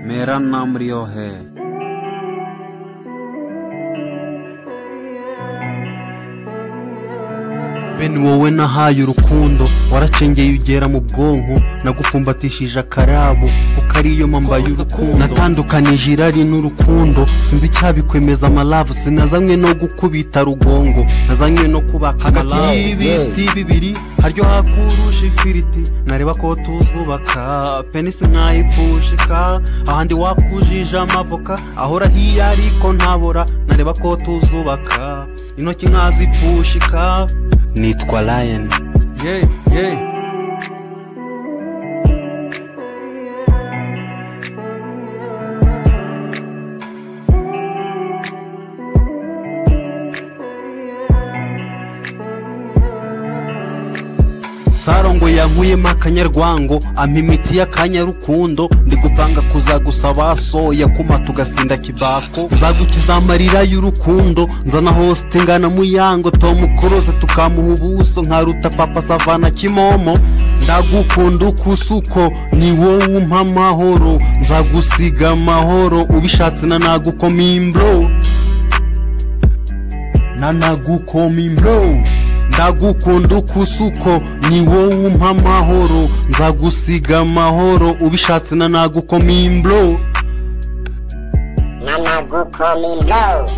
मेरा नाम रियो है bene wowe nahaye urukundo waracengeye ugera mu bwonko nagufumbatishije akarabo kuko ariyo mpambaye urukundo natandukanije irari n'urukundo sinzi icyabikwemeza amalavu sinazanywe no gukubita rugongo nazanywe no kubaka hagati y'ibiti bibiri haryo hakuruje ifiriti nareba ko tuzubaka penisi nkayipushika ahandi wakujije amavoka ahora hiya ariko ntabora nareba ko tuzubaka intoki nkazipushika nitwa lion yeah, yeah. sarongo yankuyemo akanyarwango ampa imiti y'akanyarukundo ndi gupanga kuzagusaba soya kumata ugasinda kibako nzagukiza amarira y'urukundo nzana hosite ngana muyango tomukoroze tukamuha ubuso nkaruta papa savana kimomo ndagukunda uko usa uko ni wowe umpa amahoro nzagusiga amahoro ubishatse nanagukoma imbro nanagukoma imbro ndagukunda uko usa uko ni wowe umpa amahoro nzagusiga amahoro ubishatse nanagukoma imbro nanagukoma imboro